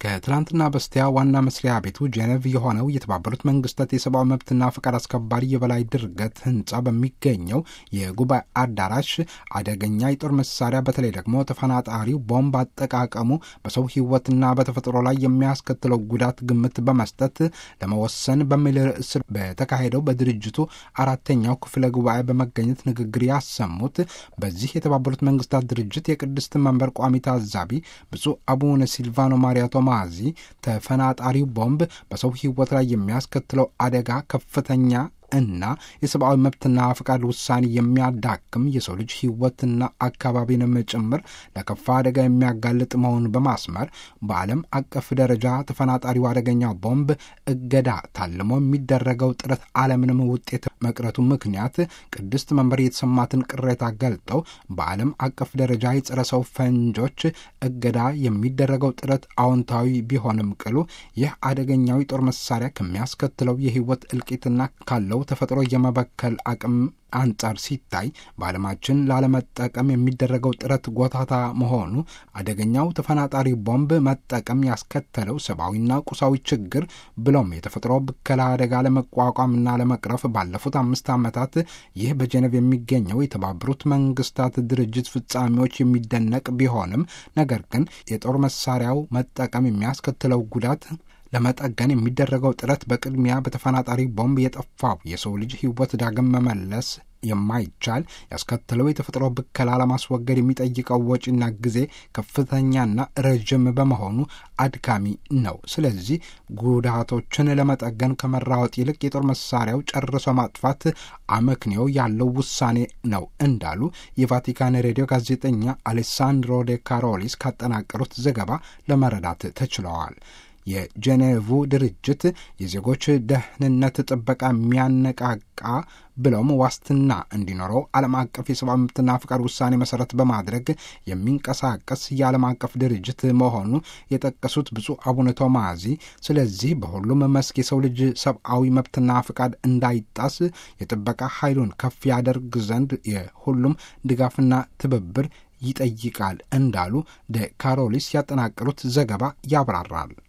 ከትላንትና በስቲያ ዋና መስሪያ ቤቱ ጄኔቭ የሆነው የተባበሩት መንግስታት የሰብአዊ መብትና ፈቃድ አስከባሪ የበላይ ድርገት ህንጻ በሚገኘው የጉባኤ አዳራሽ አደገኛ የጦር መሳሪያ በተለይ ደግሞ ተፈናጣሪው ቦምብ አጠቃቀሙ በሰው ህይወትና በተፈጥሮ ላይ የሚያስከትለው ጉዳት ግምት በመስጠት ለመወሰን በሚል ርዕስ በተካሄደው በድርጅቱ አራተኛው ክፍለ ጉባኤ በመገኘት ንግግር ያሰሙት በዚህ የተባበሩት መንግስታት ድርጅት የቅድስት መንበር ቋሚ ታዛቢ ብፁዕ አቡነ ሲልቫኖ ማሪያቶ ማዚ ተፈናጣሪው ቦምብ በሰው ህይወት ላይ የሚያስከትለው አደጋ ከፍተኛ እና የሰብአዊ መብትና ፈቃድ ውሳኔ የሚያዳክም የሰው ልጅ ህይወትና አካባቢንም ጭምር ለከፋ አደጋ የሚያጋልጥ መሆኑን በማስመር በዓለም አቀፍ ደረጃ ተፈናጣሪው አደገኛ ቦምብ እገዳ ታልሞ የሚደረገው ጥረት አለምንም ውጤት መቅረቱ ምክንያት ቅድስት መንበር የተሰማትን ቅሬታ ገልጠው በዓለም አቀፍ ደረጃ የጸረ ሰው ፈንጆች እገዳ የሚደረገው ጥረት አዎንታዊ ቢሆንም ቅሉ ይህ አደገኛው የጦር መሳሪያ ከሚያስከትለው የህይወት እልቂትና ካለው ተፈጥሮ የመበከል አቅም አንጻር ሲታይ በዓለማችን ላለመጠቀም የሚደረገው ጥረት ጎታታ መሆኑ አደገኛው ተፈናጣሪ ቦምብ መጠቀም ያስከተለው ሰብአዊና ቁሳዊ ችግር ብሎም የተፈጥሮ ብከላ አደጋ ለመቋቋምና ለመቅረፍ ባለፉት አምስት ዓመታት ይህ በጀነቭ የሚገኘው የተባበሩት መንግስታት ድርጅት ፍጻሜዎች የሚደነቅ ቢሆንም ነገር ግን የጦር መሳሪያው መጠቀም የሚያስከትለው ጉዳት ለመጠገን የሚደረገው ጥረት በቅድሚያ በተፈናጣሪ ቦምብ የጠፋው የሰው ልጅ ህይወት ዳግም መመለስ የማይቻል ያስከተለው የተፈጥሮ ብከላ ለማስወገድ የሚጠይቀው ወጪና ጊዜ ከፍተኛና ረዥም በመሆኑ አድካሚ ነው። ስለዚህ ጉዳቶችን ለመጠገን ከመራወጥ ይልቅ የጦር መሳሪያው ጨርሶ ማጥፋት አመክንዮ ያለው ውሳኔ ነው እንዳሉ የቫቲካን ሬዲዮ ጋዜጠኛ አሌሳንድሮ ዴ ካሮሊስ ካጠናቀሩት ዘገባ ለመረዳት ተችለዋል። የጄኔቭ ድርጅት የዜጎች ደህንነት ጥበቃ የሚያነቃቃ ብለውም ዋስትና እንዲኖረው ዓለም አቀፍ የሰብአዊ መብትና ፍቃድ ውሳኔ መሰረት በማድረግ የሚንቀሳቀስ የዓለም አቀፍ ድርጅት መሆኑ የጠቀሱት ብፁዕ አቡነ ቶማዚ፣ ስለዚህ በሁሉም መስክ የሰው ልጅ ሰብአዊ መብትና ፍቃድ እንዳይጣስ የጥበቃ ኃይሉን ከፍ ያደርግ ዘንድ የሁሉም ድጋፍና ትብብር ይጠይቃል እንዳሉ ደ ካሮሊስ ያጠናቀሩት ዘገባ ያብራራል።